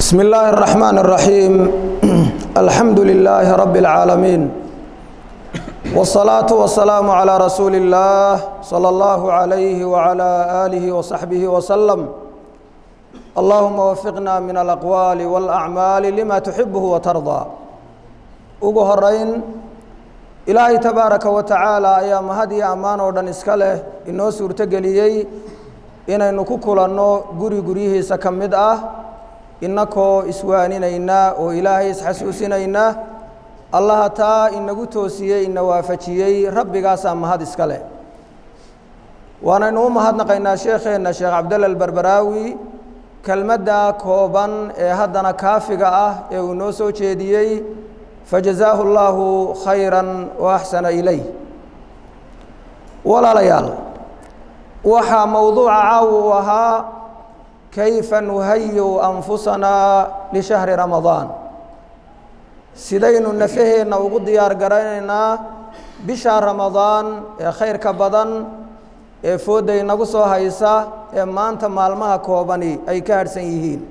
بسم الله الرحمن الرحيم الحمد لله رب العالمين والصلاة والسلام على رسول الله صلى الله عليه وعلى آله وصحبه وسلم اللهم وفقنا من الأقوال والأعمال لما تحبه وترضى ugu horeyn ilaahay tabaaraka wa tacaala ayaa mahad iyo ammaan oo dhan iska leh inoo suurtogeliyey inaynu ku kulanno guri guryihiisa ka mid ah innakoo iswaaninaynaa oo ilaahay isxasuusinaynaa allaha taa inagu toosiyey ina waafajiyey rabbigaasaa mahad iska leh waanaynu u mahadnaqaynaa sheekheenna sheekh cabdalla albarbaraawi kelmadda kooban ee haddana kaafiga ah ee uu noo soo jeediyey fajazaahu اllaahu khayra waaxsana ilayh walaalayaal waxaa mowduuca caaw uu ahaa kayfa nuhayu anfusanaa lishahri ramadaan sidaynu nafaheenna ugu diyaar garanaynaa bisha ramadaan ee khayrka badan ee foodda inagu soo haysa ee maanta maalmaha koobani ay ka harhsan yihiin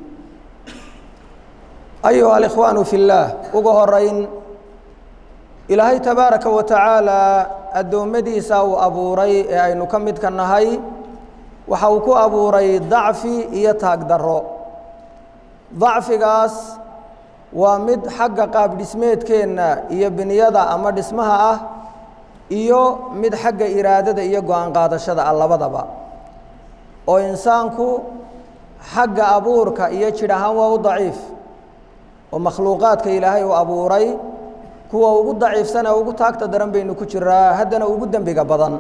ayuha alikhwaanu fi اllaah ugu horeyn ilaahay tabaaraka wa tacaala addoommadiisa uu abuuray ee aynu ka midka nahay waxa uu ku abuuray dacfi iyo taagdarro dacfigaas waa mid xagga qaab dhismeedkeenna iyo biniyada ama dhismaha ah iyo mid xagga iraadada iyo go-aan qaadashada ah labadaba oo insaanku xagga abuurka iyo jidh ahaan waa u daciif oo makhluuqaadka ilaahay uu abuuray kuwa ugu daciifsan ee ugu taagta daran baynu ku jiraa haddana ugu dembiga badan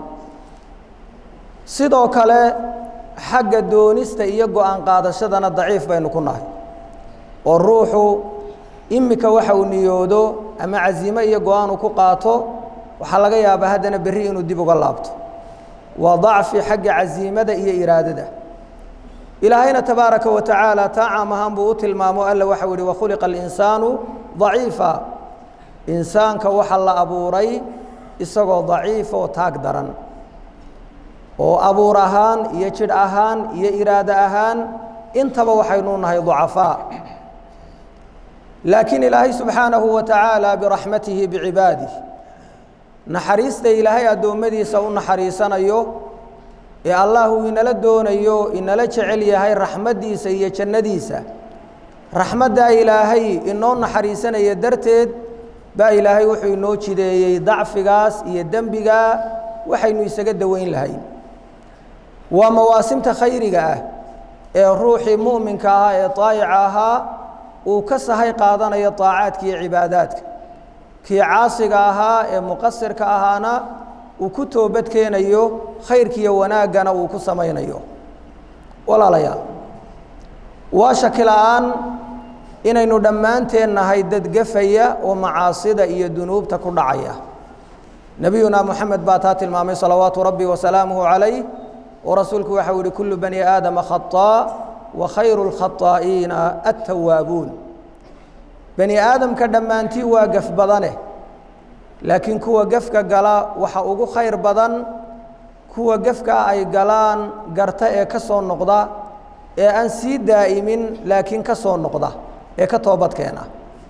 sidoo kale xagga doonista iyo go-aan qaadashadana daciif baynu ku nahay oo ruuxu imika waxa uu niyoodo ama casiimo iyo go-aan uu ku qaato waxaa laga yaabaa haddana berri inuu dib uga laabto waa dacfi xagga casiimada iyo iraadada ilaahayna tabaaraka wa tacaala taa caam ahaan buu u tilmaamo alla waxau yihi wakhuliqa alinsaanu daciifa insaanka waxaa la abuuray isagoo daciif oo taag daran oo abuur ahaan iyo jidh ahaan iyo iraado ahaan intaba waxaynu nahay ducafaa laakiin ilaahay subxaanahu wa tacaala biraxmatihi bicibaadih naxariista ilaahay addoommadiisa u naxariisanayo ee allah uu inala doonayo inala jecel yahay raxmaddiisa iyo jannadiisa raxmaddaa ilaahay inoo naxariisanaya darteed baa ilaahay wuxuu inoo jideeyey dacfigaas iyo dembigaa waxaynu isaga daweyn lahayn waa mawaasimta khayriga ah ee ruuxii mu'minka ahaa ee daayica ahaa uu ka sahay qaadanayo daacaadka iyo cibaadaadka kii caasiga ahaa ee muqasirka ahaana uu ku toobad keenayo khayrkiiyo wanaaggana uu ku samaynayo walaalayaal waa shaki la-aan inaynu dhammaanteen nahay dad gafaya oo macaasida iyo dunuubta ku dhacaya nebiyuna moxamed baa taa tilmaamay salawaatu rabbi wasalaamuhu calayh oo rasuulku waxau yihi kullu bani aadama khaطaa wa khayru اlkhaطaa'iina attawaabuun bani aadamka dhammaantii waa gaf badane laakiin kuwa gefka gala waxa ugu khayr badan kuwa gefkaa ay galaan garta ee ka soo noqda ee aan sii daa'imin laakiin ka soo noqda ee ka toobadkeena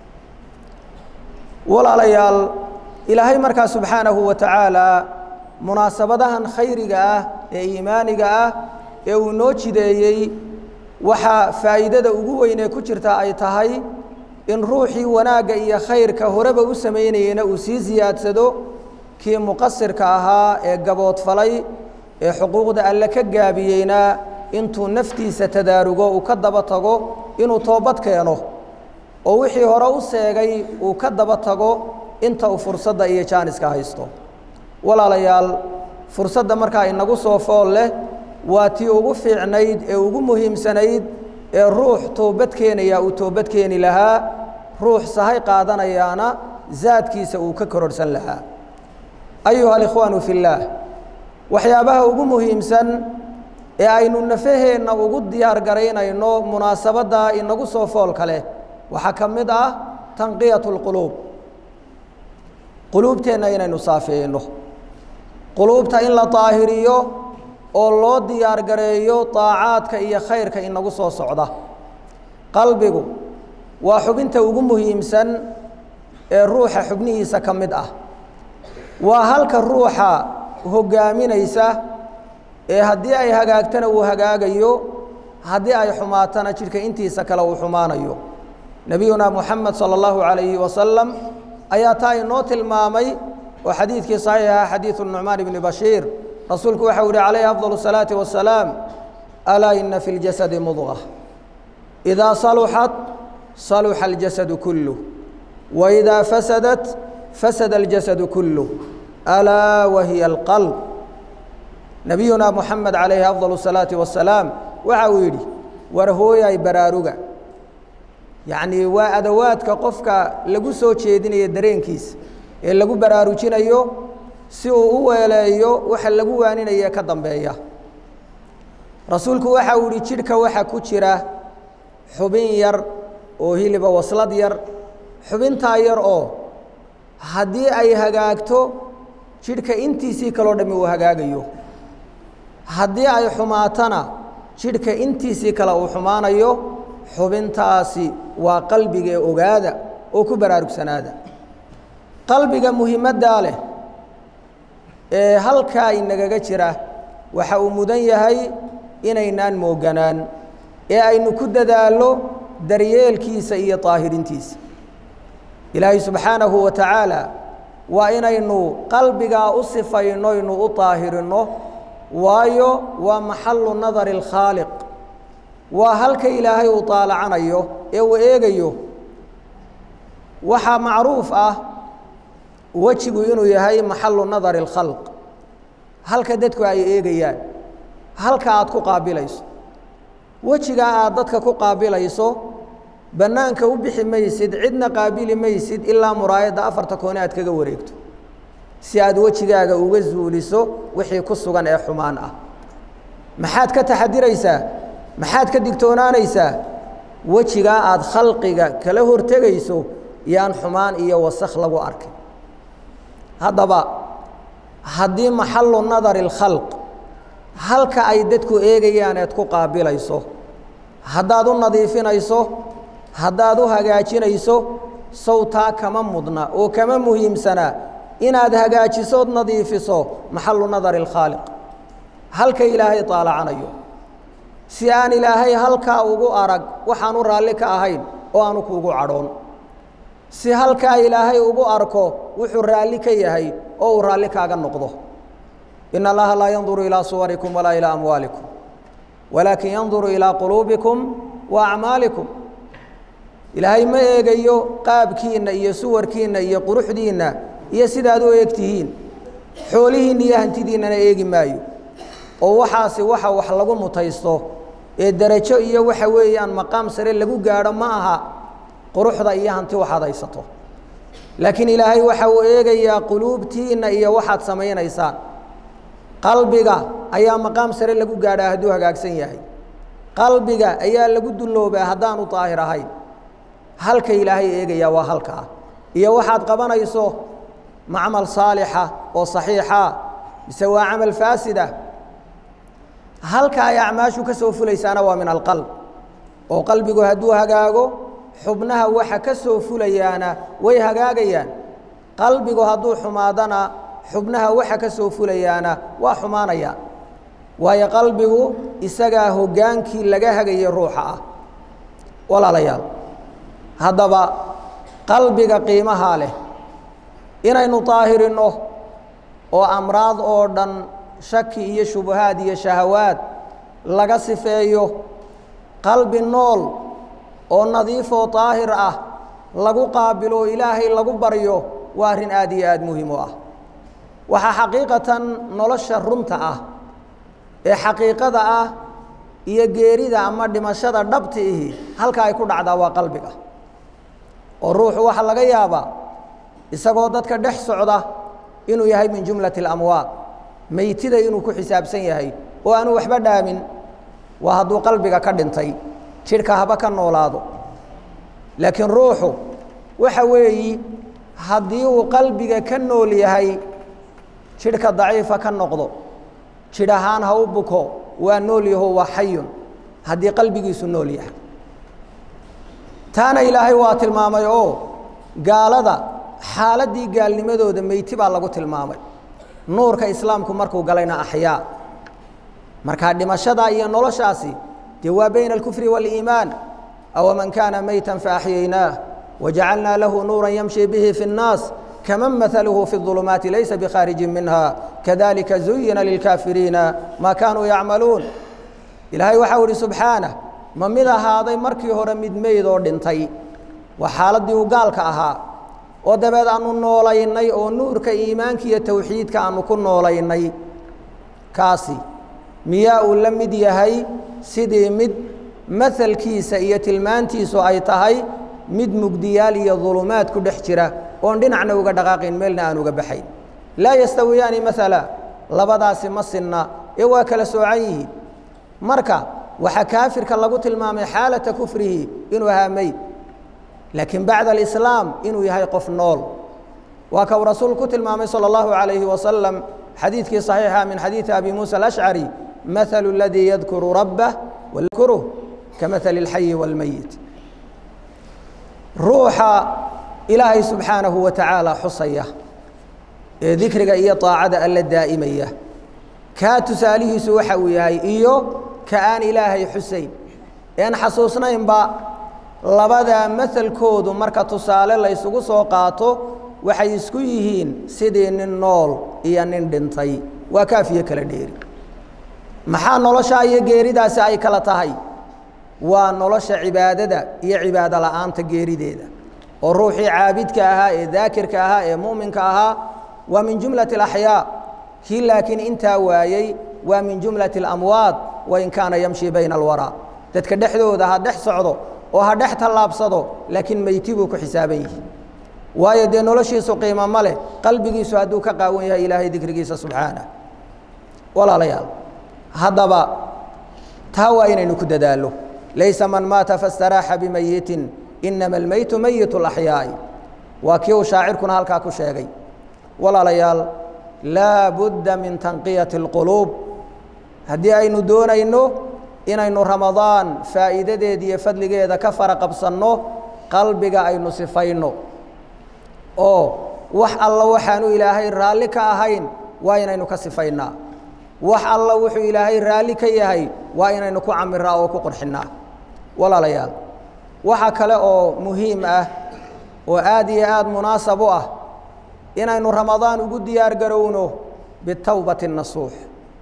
walaalayaal ilaahay markaa subxaanahu wa tacaala munaasabadahan khayriga ah ee iimaaniga ah ee uu noo jideeyey waxaa faa'iidada ugu weyn ee ku jirta ay tahay in ruuxii wanaagga iyo khayrka horeba u samaynayeyna uu sii siyaadsado kii muqasirka ahaa ee gaboodfalay ee xuquuqda alle ka gaabiyeyna intuu naftiisa tadaarugo uu ka daba tago inuu toobad keeno oo wixii hore u seegay uu ka daba tago inta uu fursadda iyo jaaniska haysto walaalayaal fursadda markaa inagu soo fool leh waa tii ugu fiicnayd ee ugu muhiimsanayd ee ruux toobad keenaya uu toobad keeni lahaa ruux sahay qaadanayaana zaadkiisa uu ka kororhsan lahaa ayuha alikhwaanu fi اllaah waxyaabaha ugu muhiimsan ee aynu nafaheenna ugu diyaar garaynayno munaasabadda inagu soo foolka leh waxaa ka mid ah tanqiyat اlquluub quluubteenna inaynu saafeeyno quluubta in la daahiriyo oo loo diyaar gareeyo daacaadka iyo khayrka inagu soo socda qalbigu waa xubinta ugu muhiimsan ee ruuxa xubnihiisa ka mid ah waa halka ruuxa hoggaaminaysa ee haddii ay hagaagtana uu hagaagayo haddii ay xumaatana jidhka intiisa kale uu xumaanayo nebiyuna moxamed sala allahu calayhi wasalam ayaa taa inoo tilmaamay oo xadiidkii saxiixa xadiidu nucmaan ibni bashiir rasuulku waxau yihi calayhi afdal الsalaati wasalaam alaa ina fi اljasadi mudqa idaa saluxat saluxa اljasadu kuluh waidaa fasadat fasada اljasadu kuluh alaa wahiya alqalb nebiyuna moxamed calayhi afdal الsalaati wasalaam waxa uu yidhi war hooyay baraaruga yacnii waa adawaadka qofka lagu soo jeedinayo dareenkiisa ee lagu baraarujinayo si uu u weeleeyo waxa lagu waaninaya ka dambeeya rasuulku waxa uu yihi jidhka waxa ku jira xubin yar oo hiliba waslad yar xubintaa yar oo haddii ay hagaagto jidhka intiisii kaloo dhammi uu hagaagayo haddii ay xumaatana jidhka intiisii kale uu xumaanayo xubintaasi waa qalbiga ee ogaada oo ku baraarugsanaada qalbiga muhiimaddaa leh ee halkaa inagaga jira waxa uu mudan yahay inaynaan mooganaan ee aynu ku dadaallo daryeelkiisa iyo daahirintiisa ilaahay subxaanahu wa tacaala waa inaynu qalbigaa u sifayno ynu u daahirinno waayo waa maxalu nadari اlkhaaliq waa halka ilaahay uu daalacanayo ee uu eegayo waxaa macruuf ah wejigu inuu yahay maxalu nadari اlkhalq halka dadku ay eegayaan halka aad ku qaabilayso wejigaa aad dadka ku qaabilayso bannaanka u bixi maysid cidna qaabili maysid ilaa muraayadda afarta koone aad kaga wareegto si aad wejigaaga uga zuuliso wixii ku sugan ee xumaan ah maxaad ka taxadiraysaa maxaad ka digtoonaanaysaa wejigaa aad khalqiga kala hortegayso yaan xumaan iyo wasakh lagu arkin haddaba haddii maxalu nadari اlkhalq halka ay dadku eegayaan eed ku qaabilayso haddaad u nadiifinayso haddaad u hagaajinayso sawtaa kama mudna oo kama muhiimsanaa inaad hagaajisood nadiifiso maxalu nadari اlkhaaliq halka ilaahay daalacanayo si aan ilaahay halkaa ugu arag waxaanu raalli ka ahayn oo aanu kuugu cadhoon si halkaa ilaahay ugu arko wuxuu raalli ka yahay oo uu raalli kaaga noqdo ina allaha laa yanduru ilaa suwarikum walaa ilaa amwaalikum walaakin yanduru ilaa quluubikum wa acmaalikum ilaahay ma eegayo qaabkiinna iyo suwarkiinna iyo quruxdiinna iyo sidaad u eegtihiin xoolihiinna iyo hantidiinnana eegi maayo oo waxaasi waxa wax lagu mutaysto ee derajo iyo waxa weeyaan maqaam sare lagu gaadho ma aha quruxda iyo hanti waxaad haysato laakiin ilaahay waxa uu eegayaa quluubtiinna iyo waxaad samaynaysaan qalbiga ayaa maqaam sare lagu gaadhaa hadduu hagaagsan yahay qalbiga ayaa lagu dulloobaa haddaanu daahir ahayn halka ilaahay eegayaa waa halkaa iyo waxaad qabanayso macmal saalixa oo saxiixa mise waa camal faasida halka ay acmaashu ka soo fulaysaana waa min alqalb oo qalbigu hadduu hagaago xubnaha waxa ka soo fulayaana way hagaagayaan qalbigu hadduu xumaadana xubnaha waxa ka soo fulayaana waa xumaanayaan waayo qalbigu isagaa hoggaankii laga hagayay ruuxa ah walaalayaal haddaba qalbiga qiimahaa leh inaynu daahirinno oo amraad oo dhan shaki iyo shubahaad iyo shahawaad laga sifeeyo qalbi nool oo nadiifoo daahir ah lagu qaabilo oo ilaahay lagu baryo waa arrin aad iyo aad muhiim u ah waxaa xaqiiqatan nolosha runta ah ee xaqiiqada ah iyo geerida ama dhimashada dhabti ihi halka ay ku dhacdaa waa qalbiga oo ruuxu waxaa laga yaabaa isagoo dadka dhex socda inuu yahay min jumlati اlamwaad meytida inuu ku xisaabsan yahay oo aanu waxba dhaamin waa hadduu qalbiga ka dhintay jidhka haba ka noolaado laakiin ruuxu waxa weeyi haddii uu qalbiga ka nool yahay jidhka daciifa ka noqdo jidh ahaan ha u buko waa nool yaho waa xayun haddii qalbigiisu nool yahay taana ilaahay waa tilmaamay oo gaalada xaaladdii gaalnimadooda meyti baa lagu tilmaamay nuurka islaamku markuu galayna axyaa markaa dhimashadaa iyo noloshaasi dee waa bayna alkufri waaliimaan awaman kaana meytan faaxyaynaah wajacalnaa lahu nuuran yamshi bihi fi اnnaas kaman mahaluhu fi الظulumaati laysa bikhaarijin minha kadalika zuyina lilkaafiriina maa kaanuu yacmaluun ilaahay waxau ihi subxaanah ma mid ahaaday markii hore mid meyd oo dhintay waa xaaladdii uu gaalka ahaa oo dabeed aanu noolaynay oo nuurka iimaanka iyo towxiidka aanu ku noolaynay kaasi miyaa uu la mid yahay sidii mid mahalkiisa iyo tilmaantiisu ay tahay mid mugdiyaal iyo dulumaad ku dhex jira oon dhinacna uga dhaqaaqayn meelna aan uga baxayn laa yastawiyaani maala labadaasi ma sinna ee waa kala soocan yihiin marka waxaa kaafirka lagu tilmaamay xaalata kufrihi inuu ahaa meyd laakiin bacda alislaam inuu yahay qof nool waa ka uu rasuul ku tilmaamay salى اllahu عalayhi wasalam xadiidkii صaxiixa min xadiidi abi muusa alashcari mahalu اladii yadkuru rabbah wayadkuruh kamahali اlxayi wاlmeyit ruuxa ilaahay subxaanahu wa tacaala xusaya ee dikriga iyo طaacada alla daa'imaya kaa tusaalihiisu waxa uu yahay iyo ka aan ilaahay xusayn een xasuusnaynba labadaa mahalkoodu marka tusaale laysugu soo qaato waxay isku yihiin sidii nin nool iyo nin dhintay waa kaafiyo kala dheeri maxaa noloshaa iyo geeridaasi ay kala tahay waa nolosha cibaadada iyo cibaado la'aanta geerideeda oo ruuxii caabidka ahaa ee daakirka ahaa ee mu'minka ahaa waa min jumlati alaxyaa kii laakiin intaa waayey waa min jumlati alamwaad wain kaana yamshi bayna alwaraa dadka dhexdooda ha dhex socdo oo ha dhex tallaabsado laakiin meyti buu ku xisaaban yihi waayo dee noloshiisu qiimo ma leh qalbigiisu hadduu ka qaawan yahay ilaahay dikrigiisa subxaanah walaalayaal haddaba taa waa inaynu ku dadaallo laysa man maata fastaraaxa bimayitin inama almeytu meyit اlaxyaa'i waa kii uu shaacirkuna halkaa ku sheegay walaalayaal laa budda min tanqiyati اlquluub haddii aynu doonayno inaynu ramadaan faa'iidadeeda iyo fadligeeda ka fara qabsanno qalbiga aynu sifayno oo wax alla waxaanu ilaahay raalli ka ahayn waa inaynu ka sifaynaa wax alla wuxuu ilaahay raalli ka yahay waa inaynu ku camiraa oo ku qurxinnaa walaalayaal waxa kale oo muhiim ah oo aad iyo aad munaasab u ah inaynu ramadaan ugu diyaar garowno bitowbati nasuux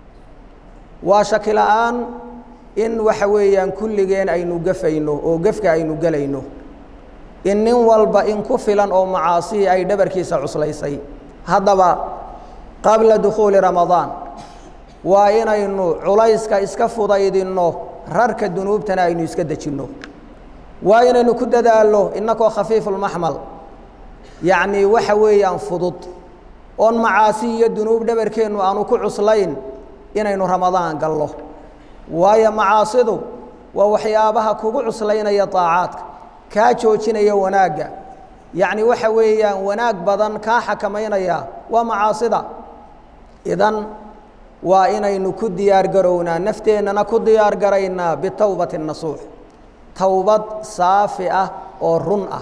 waa shaki la'aan in waxa weeyaan kulligeen aynu gafayno oo gefka aynu gelayno in nin walba in ku filan oo macaasihii ay dhabarkiisa cuslaysay haddaba qabla dukhuuli ramadaan waa inaynu culayska iska fudaydinno rarka dunuubtana aynu iska dejinno waa inaynu ku dadaalno innakoo khafiifulmaxmal yacnii waxa weeyaan fudud oon macaasi iyo dunuub dhabarkeennu aanu ku cuslayn inaynu ramadaan gallo waayo macaasidu waa waxyaabaha kugu cuslaynaya daacaadka kaa joojinaya wanaagga yacni waxa weeyaan wanaag badan kaa xakamaynaya waa macaasida idan waa inaynu ku diyaar garownaa nafteennana ku diyaar garaynaa bitowbati nasuux towbad saafi ah oo run ah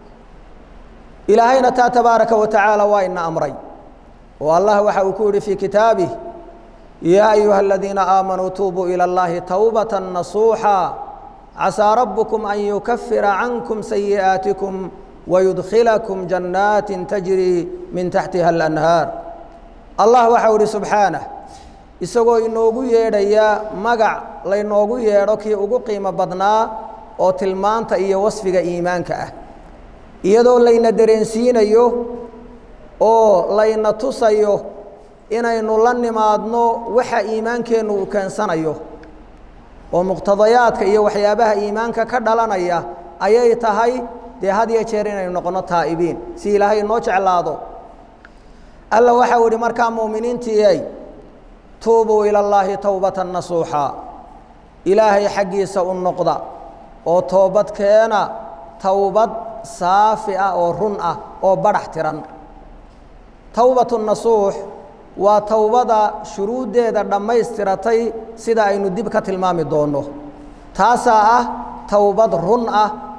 ilaahayna taa tabaaraka wa tacaala waa ina amray oo allah waxa uu ku yihi fii kitaabih yaa ayuha aladiina aamanuu tuubuu ilى اllahi towbata nasuuxa casaa rabbukum an yukafira cankum sayi'aatikum wayudkhilakum jannaati tajrii min taxtiha alanhaar allah waxau ihi subxaanah isagoo inoogu yeedhaya magac laynoogu yeedho kii ugu qiimo badnaa oo tilmaanta iyo wasfiga iimaanka ah iyadoo layna dareensiinayo oo layna tusayo inaynu la nimaadno waxa iimaankeennu uu keensanayo oo muqtadayaadka iyo waxyaabaha iimaanka ka dhalanaya ayay tahay dee had iyo jeer inaynu noqonno taa'ibiin si ilaahay inoo jeclaado alla waxau ihi markaa mu'miniintiiyay tuubuu ila allaahi towbata nasuuxa ilaahay xaggiisa u noqda oo toobad keena towbad saafi ah oo run ah oo badhax tiran towbatu nasuux waa towbada shuruuddeeda dhammaystiratay sida aynu dib ka tilmaami doonno taasaa ah towbad run ah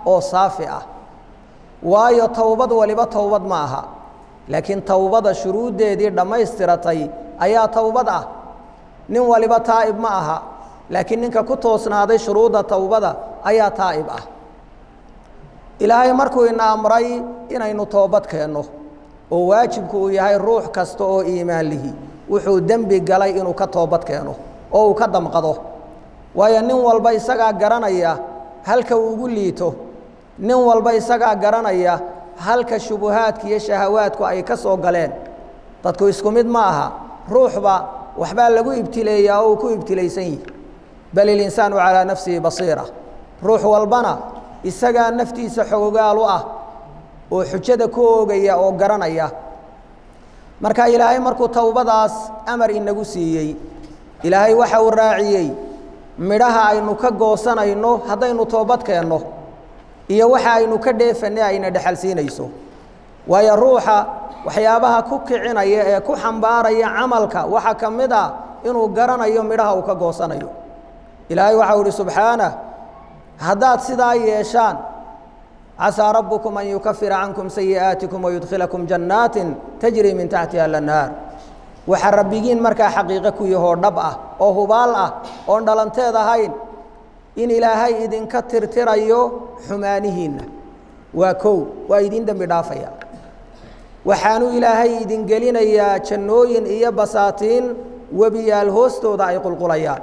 oo saafi ah waayo towbad waliba towbad ma aha laakiin towbada shuruuddeedii dhammaystiratay ayaa towbad ah nin waliba taa'ib ma aha laakiin ninka ku toosnaaday shuruudda towbada ayaa taa'ib ah ilaahay markuu ina amray inaynu toobad keenno oo waajibku uu yahay ruux kasta oo iimaan lihi wuxuu dembi galay inuu ka toobad keeno oo uu ka damqado waayo nin walba isagaa garanaya halka uu ugu liito nin walba isagaa garanaya halka shubuhaadka iyo shahawaadku ay ka soo galeen dadku isku mid ma aha ruuxba waxbaa lagu ibtileeyaa oo uu ku ibtilaysan yihi bal ilinsaanu calaa nafsihi basiira ruux walbana isagaa naftiisa xogogaalu ah oo xujada ku oogaya oo garanaya marka ilaahay markuu towbadaas amar inagu siiyey ilaahay waxa uu raaciyey midhaha aynu ka goosanayno haddaynu toobad keenno iyo waxa aynu ka dheefanay ayna dhexalsiinayso waayo ruuxa waxyaabaha ku kicinaya ee ku xambaaraya camalka waxaa ka mid ah inuu garanayo midhaha uu ka goosanayo ilaahay waxau ihi subxaanah haddaad sidaa yeeshaan casaa rabbukum an yukafira cankum sayi'aatikum wayudkhilakum jannaatin tajrii min taxtiha alanhaar waxaa rabbigiin markaa xaqiiqo ku yahoo dhab ah oo hubaal ah oon dhalanteed ahayn in ilaahay idinka tirtirayo xumaanihiinna waa kow waa idin dembi dhaafaya waxaanuu ilaahay idin gelinayaa jannooyin iyo basaatiin webiyaal hoostooda ay qulqulayaan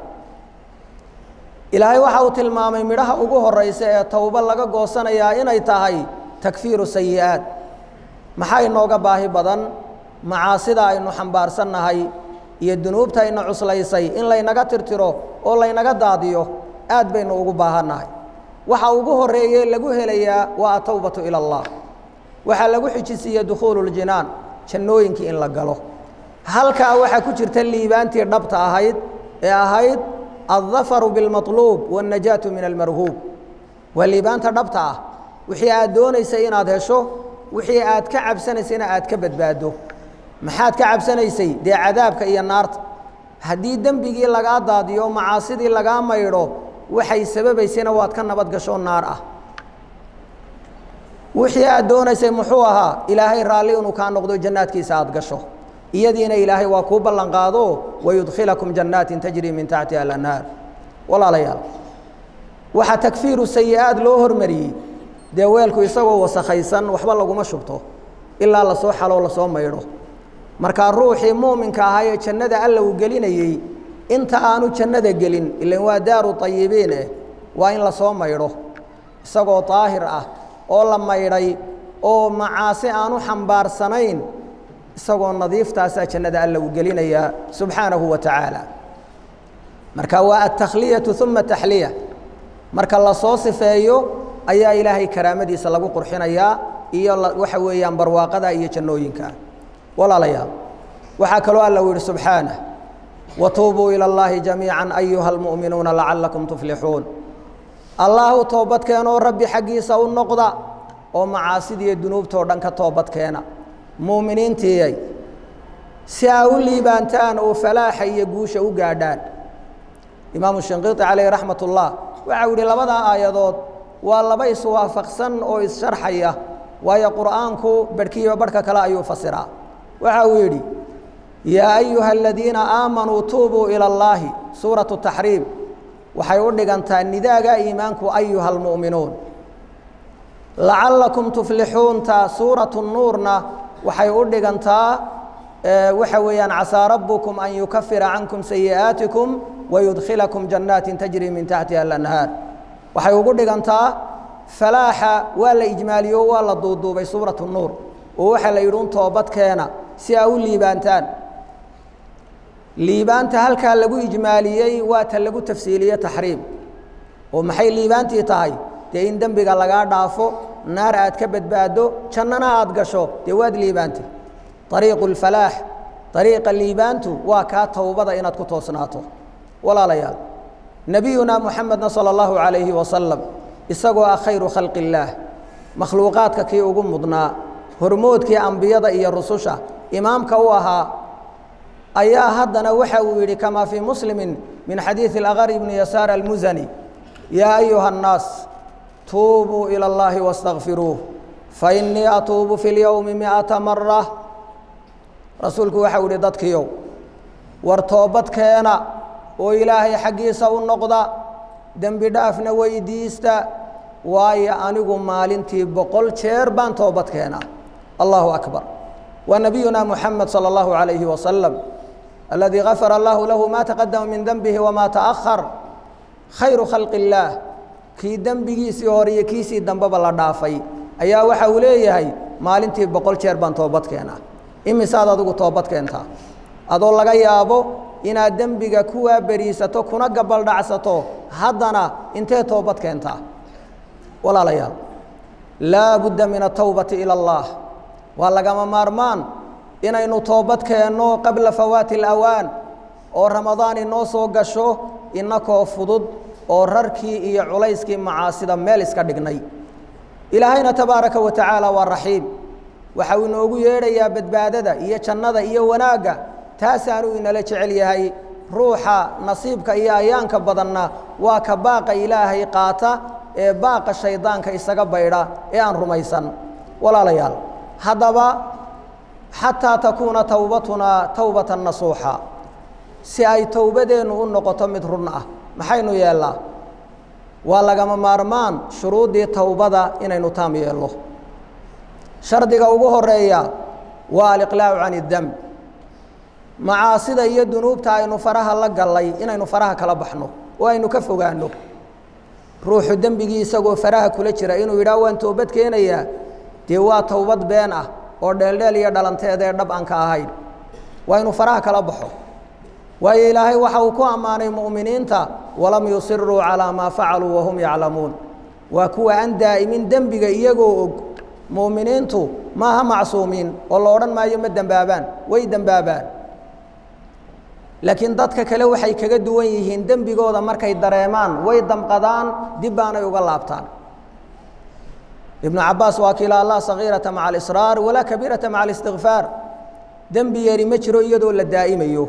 ilaahay waxa uu tilmaamay midhaha ugu horaysa ee towbo laga goosanayaa inay tahay takfiiru sayi'aad maxaa inooga baahi badan macaasida aynu xambaarsannahay iyo dunuubta ayna cuslaysay in laynaga tirtiro oo laynaga daadiyo aad baynu ugu baahannahay waxa ugu horeeye lagu helayaa waa atowbatu ila allah waxaa lagu xijisiiye dukhuulu ljinaan jannooyinkii in la galo halkaa waxaa ku jirta liibaantii dhabta ahayd ee ahayd aldafaru bilmaطluub waاnnajaatu min almarhuub waa liibaanta dhabta ah wixii aad doonaysay inaad hesho wixii aad ka cabsanaysayna aad ka badbaado maxaad ka cabsanaysay dee cadaabka iyo naarta haddii dembigii lagaa daadiyo macaasidii lagaa maydho waxay sababaysayna waad ka nabad gasho naar ah wixii aad doonaysay muxuu ahaa ilaahay raalli inuu kaa noqdo jannaadkiisa aad gasho iyadiina ilaahay waa kuu ballan qaado wayudkhilakum jannaatin tajrii min taxtiha alanhaar walaalayaal waxaa takfiiru sayi-aad loo hormariyey dee weelku isagoo wasakhaysan waxba laguma shubto ilaa lasoo xaloo lasoo maydho markaa ruuxii muuminka ahaa ee jannada alla uu gelinayey inta aanu jannada gelin ilan waa daaru ayibiin eh waa in lasoo maydho isagoo daahir ah oo la maydhay oo macaasi aanu xambaarsanayn isagoo nadiiftaasaa jannada alla uu gelinayaa subxaanahu wa tacaala marka waa altakhliyatu uma taxliya marka lasoo sifeeyo ayaa ilaahay karaamadiisa lagu qurxinayaa iyo waxa weeyaan barwaaqada iyo jannooyinka walaalayaal waxaa kaloo alla uu yihi subxaanah watuubuu ilى اllahi jamiica ayuha اlmu'minuuna lacalakum tuflixuun allah u toobadkeenoo rabbi xaggiisa u noqda oo macaasidiiyo dunuubtoo dhan ka toobadkeena muuminiintiiyay si aa u liibaantaan oo falaaxa iyo guusha u gaadhaan imaamu shinqiiti calayh raxmat ullah waxau yihi labadaa aayadood waa laba iswaafaqsan oo issharxaya waayo qur'aanku barhkiiba barhka kale ayuu fasiraa waxa uu yidhi yaa ayuha aladiina aamanuu tuubuu ila اllaahi suuratu taxriim waxay u dhigantaa nidaaga iimaanku ayuha almu'minuun lacalakum tuflixuunta suuratu nuurna waxay u dhigantaa waxa weeyaan casaa rabbukum an yukafira cankum sayi'aatikum wayudkhilakum jannaatin tajri min taxtiha alanhaar waxay ugu dhigantaa falaaxa waa la ijmaaliyo waa la duuduubay suuratu nuur oo waxaa la yidhi un toobadkeena si aa u liibaantaan liibaanta halkaa lagu ijmaaliyey waa ta lagu tafsiiliye taxriim oo maxay liibaantii tahay dee in dembiga lagaa dhaafo naar aad ka badbaado jannana aad gasho dee waad liibaantay ariiqu اlfalaax ariiqa liibaantu waa kaa towbada inaad ku toosnaato walaalayaal nebiyuna muxamedna salى اllahu عalayhi wasalam isagoo ah khayru khalqi اllaah makhluuqaadka kii ugu mudnaa hormoodkii ambiyada iyo rususha imaamka u ahaa ayaa haddana waxa uu yidhi kamaa fii muslimi min xadiiثi اlaqar ibni yasaar almusani yaa ayuha الnaas tuubuu ilى اllahi واstakfiruuh fainii atuubu fi اlyowmi miata mara rasuulku waxau ihi dadkiiow war toobad keena oo ilaahay xaggiisa u noqda dembi dhaafna weydiista waayo anigu maalintii boqol jeer baan toobad keenaa allahu akbar wa nabiyuna muxamed salى اllahu عalayhi wasalam aladii gafara allahu lahu ma taqadama min denbihi wama taأhar khayru khalqi اllaah kii dembigiisii hore iyo kiisii dambeba la dhaafay ayaa waxa uu leeyahay maalintii boqol jeer baan toobad keenaa imisaad adigu toobad keentaa adoo laga yaabo inaad dembiga kuwaa beriisato kuna gabaldhacsato haddana intee toobad keentaa walaalayaal laa budda min atowbati ila allah waa lagama maarmaan inaynu toobad keenno qabla fawaati alawaan oo ramadaan inoo soo gasho inakoo fudud oo rarkii iyo culayskii macaasida meel iska dhignay ilaahayna tabaaraka wa tacaala waa raxiim waxa uu inoogu yeedhayaa badbaadada iyo jannada iyo wanaagga taasaanuu inala jecel yahay ruuxa nasiibka iyo ayaanka badanna waa ka baaqa ilaahay qaata ee baaqa shaydaanka isaga baydha ee aan rumaysan walaalayaal haddaba xataa takuuna towbatunaa towbatan nasuuxa si ay towbadeennu u noqoto mid run ah maxaynu yeellaa waa lagama maarmaan shuruuddii towbada inaynu taam yeelno shardiga ugu horeeya waa aliqlaacu can idemb macaasida iyo dunuubta aynu faraha la gallay inaynu faraha kala baxno oo aynu ka fogaanno ruuxu dembigii isagoo faraha kula jira inuu yidhaah waan toobad keenayaa dee waa towbad been ah oo dheeldheel iyo dhalanteedee dhab aan ka ahayn waa inu faraha kala baxo waayo ilaahay waxa uu ku ammaanay mu'miniinta walam yusiruu calaa maa facaluu wahum yaclamuun waa kuwa aan daa'imin dembiga iyagoo og mu'miniintu maaha macsuumiin oo la odhan maayo ma dembaabaan way dembaabaan laakiin dadka kale waxay kaga duwan yihiin dembigooda markay dareemaan way damqadaan dib baanay uga laabtaan ibnu cabaas waa kiila allah sagiirata maca alisraar walaa kabiirata maca alistikfaar dembi yari ma jiro iyadoo la daa'imayo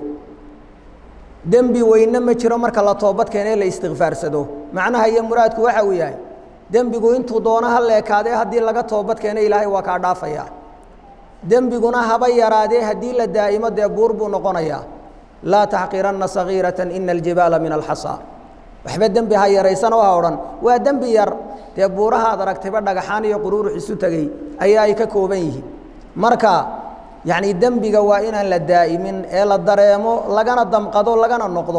dembi weyne ma jiro marka la toobad keenee la istikfaarsado macnaha iyo muraadku waxa uu yahay dembigu intuu doono ha leekaadee haddii laga toobad keeno ilaahay waa kaa dhaafayaa dembiguna haba yaraadee haddii la daa'imo dee buur buu noqonayaa laa taxqiranna sagiirata ina aljibaala min alxasaa waxba dembi ha yaraysanoo ha odhan waa dembi yar dee buurahaad aragtayba dhagaxaan iyo quruurux isu tegey ayaa ay ka kooban yihiin marka yacni dembiga waa inaan la daa'imin ee la dareemo lagana damqado lagana noqdo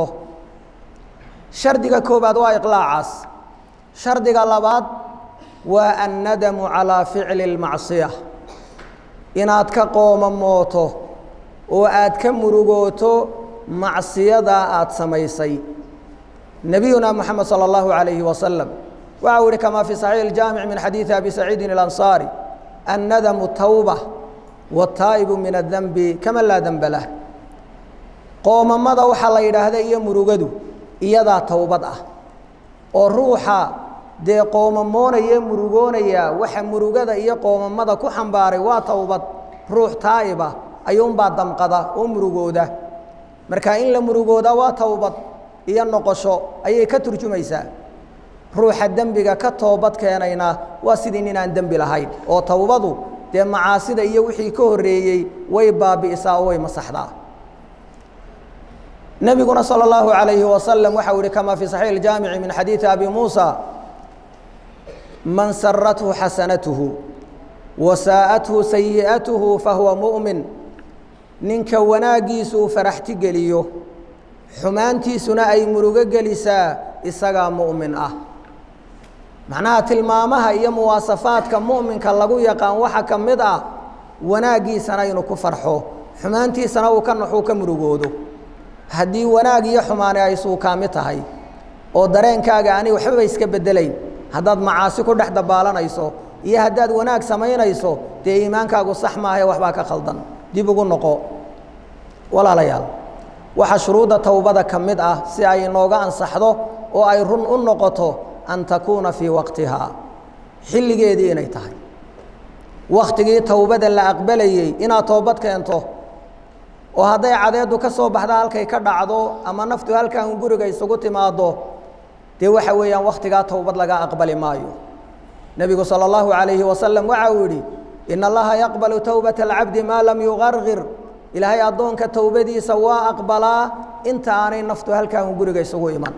shardiga koobaad waa iqlaacaas shardiga labaad waa annadamu calaa ficli اlmacsiya inaad ka qoomamooto oo aad ka murugooto macsiyadaa aad samaysay nebiyuna moxamed salى اllahu عalayhi wasalam waxa uu ihi kama fi saxiix اljaamic min xadiidi abi saciidin اlansaari annadamu tawba wاtaa'ibu min adanbi kama laa denba lah qoomamada waxaa la yidhaahda iyo murugadu iyadaa towbad ah oo ruuxa dee qoomamoonaya murugoonaya waxa murugada iyo qoomamada ku xambaaray waa towbad ruux taa'ibah ayuunbaa damqada oo murugooda marka in la murugooda waa towbad iyo noqosho ayay ka turjumaysaa ruuxa dembiga ka toobad keenayna waa sidii ninaan dembi lahayn oo towbadu dee macaasida iyo wixii ka horreeyey way baabi'isaa oo way masaxdaa nebiguna salى اllahu عalayhi wasalam waxa u ihi kama fi saxiix اljaamici min xadiidi abi muusa man sarathu xasanatuhu wasaa'athu sayi'atuhu fahuwa mu'min ninka wanaaggiisu uu faraxti geliyo xumaantiisuna ay murugo gelisaa isagaa mu'min ah macnaha tilmaamaha iyo muwaasafaadka mu'minka lagu yaqaan waxa ka mid ah wanaaggiisana inuu ku farxo xumaantiisana uu ka naxuu ka murugoodo haddii wanaag iyo xumaani ay suukaami tahay oo dareenkaaga ani waxbaba iska beddelayn haddaad macaasi ku dhex dabaalanayso iyo haddaad wanaag samaynayso dee iimaankaagu sax maahae waxbaa ka khaldan dib ugu noqo walaalayaal waxaa shuruudda towbada ka mid ah si ay inooga ansaxdo oo ay run u noqoto an takuuna fii waqtihaa xilligeedii inay tahay wakhtigii towbada la aqbalayey inaad toobad keento oo hadday cadeeddu ka soo baxda halkay ka dhacdo ama naftu halkan guriga isugu timaado dee waxa weeyaan wakhtigaa towbad laga aqbali maayo nebigu salى اllahu عalayhi wasalam waxa uu yidhi in allaha yaqbalu towbaة اlcabdi maa lam yugargir ilaahay addoonka towbadiisa waa aqbalaa inta aanay naftu halkaan guriga isugu iman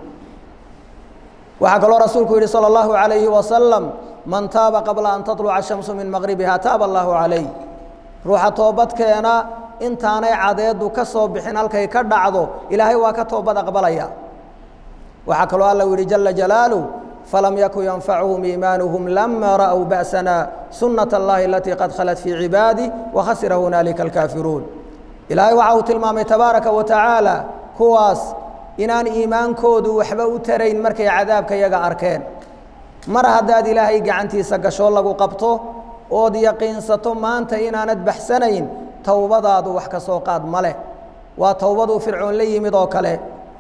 waxaa kaloo rasuulku yidhi salى اllahu عalayhi wasalam man taaba qabla an taطluca shamsu min maqribiha taaba allahu calayh ruuxa toobadkeena intaanay cadeedu ka soo bixin halkay ka dhacdo ilaahay waa ka toobad aqbalaya waxaa kaloo alla u yihi jala jalaaluh falam yakun yanfacuhum iimaanuhum lama ra'w ba'sana sunaة اllahi alatii qad khalat fii cibaadih wakhasira hunaalika alkaafiruun ilaahay waxa uu tilmaamay tabaaraka wa tacaala kuwaas inaan iimaankoodu waxba u tarayn markay cadaabka yaga arkeen mar haddaad ilaahay gacantiisa gasho lagu qabto ood yaqiinsato maanta inaanad baxsanayn towbadaadu wax ka soo qaad ma leh waa towbaduu fircoon la yimid oo kale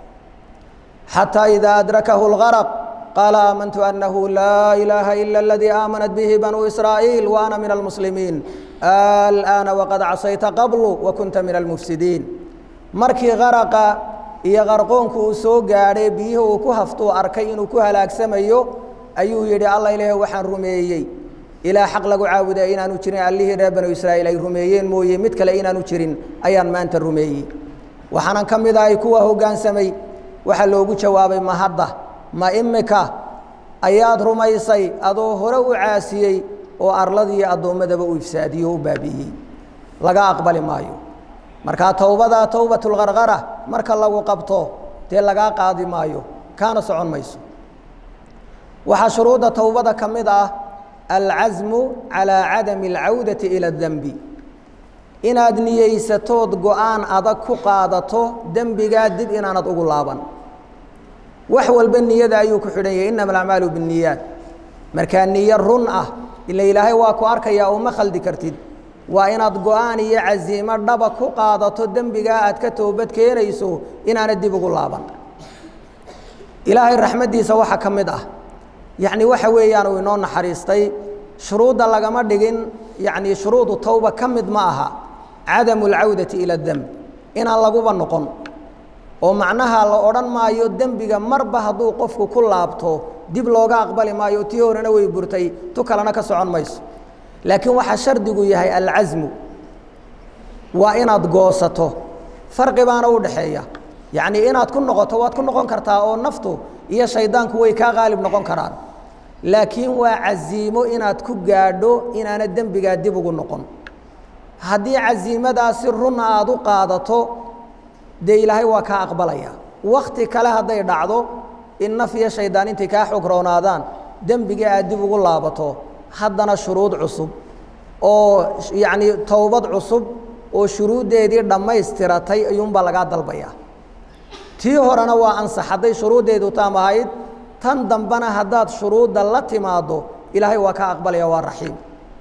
xataa idaa adrakahu اlgaraq qaala aamantu annahu laa ilaaha ila aladii aamanat bihi banuu israa'iil wa ana min almuslimiin al'aana waqad casayta qablu wa kunta min almufsidiin markii garaqa iyo qarqoonku uu soo gaadhay biyihii uu ku haftuu arkay inuu ku halaagsamayo ayuu yidhi alla ilaahe waxaan rumeeyey ilaa xaq lagu caabuda inaanu jirin allihii reer banu israa'iil ay rumeeyeen mooye mid kale inaanu jirin ayaan maanta rumeeyey waxaanan ka mid ahay kuwa hoggaansamay waxaa loogu jawaabay ma hadda ma imika ayaad rumaysay adoo hore u caasiyey oo arladii addoommadaba u ifsaadiyey oo u baabi'iyey laga aqbali maayo markaa towbadaa towbatulqarqara marka lagu qabto dee lagaa qaadi maayo kaana socon mayso waxaa shuruudda towbada ka mid ah alcasmu calaa cadami alcawdati ila dembi inaad niyeysatood go-aan adag ku qaadato dembigaa dib inaanad ugu laaban wax walba niyada ayuu ku xidhan yahay innama alacmaalu binniyaat markaa niyo run ah ila ilaahay waa ku arkayaa oo ma khaldi kartid waa inaad go-aan iyo casiimo dhaba ku qaadato dembigaa aad ka toobad keenayso inaanad dib ugu laaban ilaahay raxmaddiisa waxaa ka mid ah yacni waxa weeyaan uu inoo naxariistay shuruudda lagama dhigin yacni shuruudu towba ka mid ma aha cadamu alcawdati ila demb inaan laguba noqon oo macnaha la odhan maayo dembiga marba hadduu qofku ku laabto dib looga aqbali maayo tii horena way burtay tu kalena ka socon mayso laakiin waxaa shardigu yahay alcasmu waa inaad goosato farqi baana u dhaxeeya yacnii inaad ku noqoto waad ku noqon kartaa oo naftu iyo shaydaanku way kaa qaalib noqon karaan laakiin waa casiimo inaad ku gaadho inaana dembigaa dib ugu noqon haddii casiimadaasi run aad u qaadato dee ilaahay waa kaa aqbalaya wakti kale hadday dhacdo in naf iyo shaydaan intay kaa xog roonaadaan dembiga aad dib ugu laabato haddana shuruud cusub oo yacnii towbad cusub oo shuruuddeedii dhammaystiratay ayuunbaa lagaa dalbayaa tii horena waa ansax hadday shuruuddeedu taam ahayd tan dambena haddaad shuruudda la timaaddo ilaahay waa kaa aqbalaya waa raxiim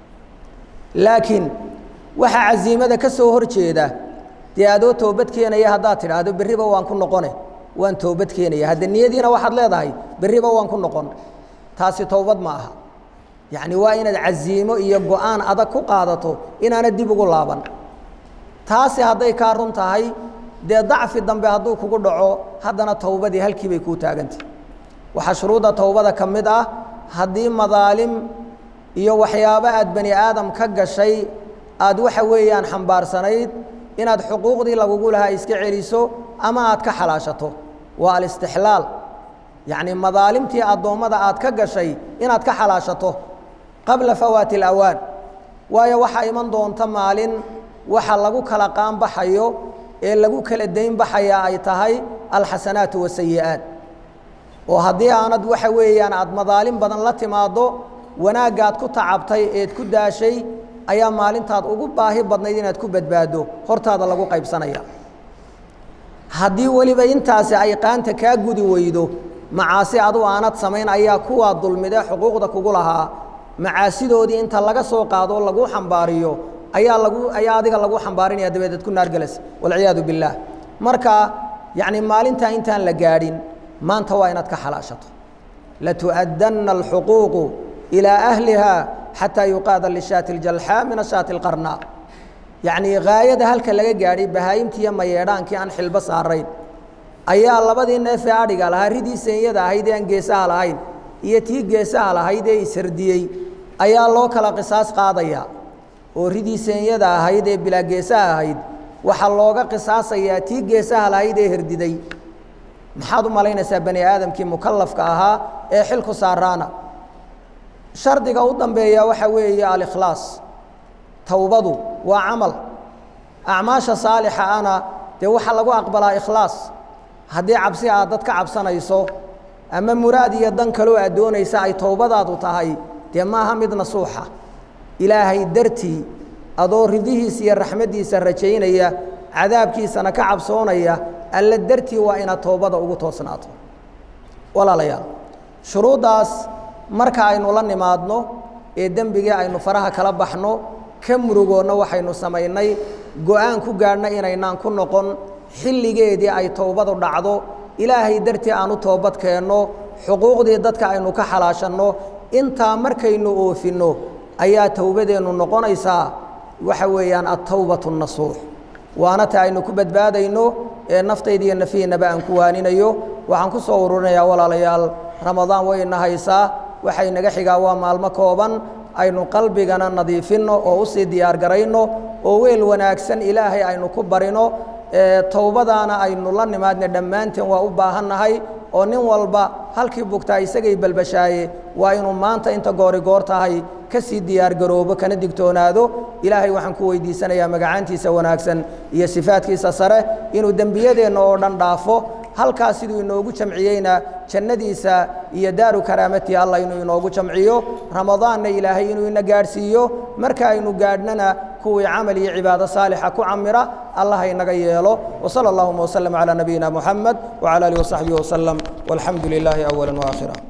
laakiin waxaa casiimada ka soo hor jeeda dee adoo toobad keenaya haddaad tidhaahdo berriba waan ku noqone waan toobad keenaya hadde niyadiina waxaad leedahay berriba waan ku noqon taasi towbad ma aha yacni waa inaad casiimo iyo go-aan adag ku qaadato inaana dib ugu laaban taasi hadday kaa run tahay dee dacfi dambe hadduu kugu dhaco haddana towbadii halkii bay kuu taagantay waxaa shuruudda towbada ka mid ah haddii madaalim iyo waxyaabo aad bani aadam ka gashay aad waxa weeyaan xambaarsanayd inaad xuquuqdii lagugu lahaa iska celiso ama aad ka xalaashato waa alistixlaal yacni madaalimtii addoommada aad ka gashay inaad ka xalaashato qabla fawaati alawaan waayo waxaa iman doonta maalin waxa lagu kala qaanbaxayo ee lagu kala dayn baxayaa ay tahay alxasanaatu wasayi'aat oo haddii aanad waxa weeyaan aad madaalim badan la timaaddo wanaaggaad ku tacabtay eed ku daashay ayaa maalintaad ugu baahi badnayd inaad ku badbaaddo hortaada lagu qaybsanaya haddii weliba intaasi ay qaanta kaa gudi weydo macaasi adu aanad samayn ayaa kuwaa dulmidee xuquuqda kugu lahaa macaasidoodii inta laga soo qaadoo lagu xambaariyo ayaa lagu ayaa adiga lagu xambaarinaya dabeedeed ku naargelas walciyaadu billaah marka yacni maalintaa intaan la gaadhin maanta waa inaad ka xalaashato latu'addanna alxuquuqu ilaa ahliha xataa yuqaada lishaati aljalxaa min ashaati alqarnaa yacnii haayada halka laga gaadhay bahaayimtiiyo mayeedhaankii aan xilbo saarayn ayaa labadii neefee adhiga lahaa ridii seenyada ahayd ee aan geesaha lahayn iyo tii geesaha lahayd ee isardiyey ayaa loo kala qisaas qaadayaa oo ridii seenyada ahayd ee bilaa geesaha ahayd waxaa looga qisaasayaa tii geesaha lahayd ee herdiday maxaad u malaynaysaa bani aadamkii mukallafka ahaa ee xilku saaraana shardiga u dambeeya waxaa weeye alikhlaas towbadu waa camal acmaasha saalixa ana dee waxaa lagu aqbalaa ikhlaas haddii cabsi aad dad ka cabsanayso ama muraad iyo dan kaloo aad doonaysa ay towbadaadu tahay dee maaha mid nasuuxa ilaahay dartii adoo ridihiisa iyo raxmaddiisa rajaynaya cadaabkiisana ka cabsoonaya alla dartii waa inaad towbada ugu toosnaato walaalayaal shuruuddaas marka aynu la nimaadno ee dembigii aynu faraha kala baxno ka murugoonna waxaynu samaynay go-aan ku gaadhna inaynaan ku noqon xilligeedii ay towbadu dhacdo ilaahay dartii aan u toobad keenno xuquuqdii dadka aynu ka xalaashanno intaa markaynu oofinno ayaa towbadeennu noqonaysaa waxa weeyaan attawbatu nasuux waana ta aynu ku badbaadayno ee naftayda iyo nafihiinaba aan ku waaninayo waxaan ku soo ururinayaa walaalayaal ramadaan wayna haysaa waxay naga xigaa waa maalmo kooban aynu qalbigana nadiifinno oo usii diyaar garayno oo weel wanaagsan ilaahay aynu ku barino towbadaana aynu la nimaadna dhammaanteen waa u baahannahay oo nin walba halkii bugtaa isagay balbashaaye waa inuu maanta inta goori goor tahay ka sii diyaargaroobo kana digtoonaado ilaahay waxaan ku weydiisanayaa magacaantiisa wanaagsan iyo sifaadkiisa sare inuu dembiyadeenna oo dhan dhaafo halkaas siduu inoogu jamciyeyna jannadiisa iyo daaru karaamatii allah inuu inoogu jamciyo ramadaanna ilaahay inuu ina gaadhsiiyo marka aynu gaadhnana kuwii camal iyo cibaado saalixa ku camira allah inaga yeelo wsala allahuma wslm calى nabiyina muxamed wcalى alih wasaxbihi waslem walxamdu lilaahi awala waakhira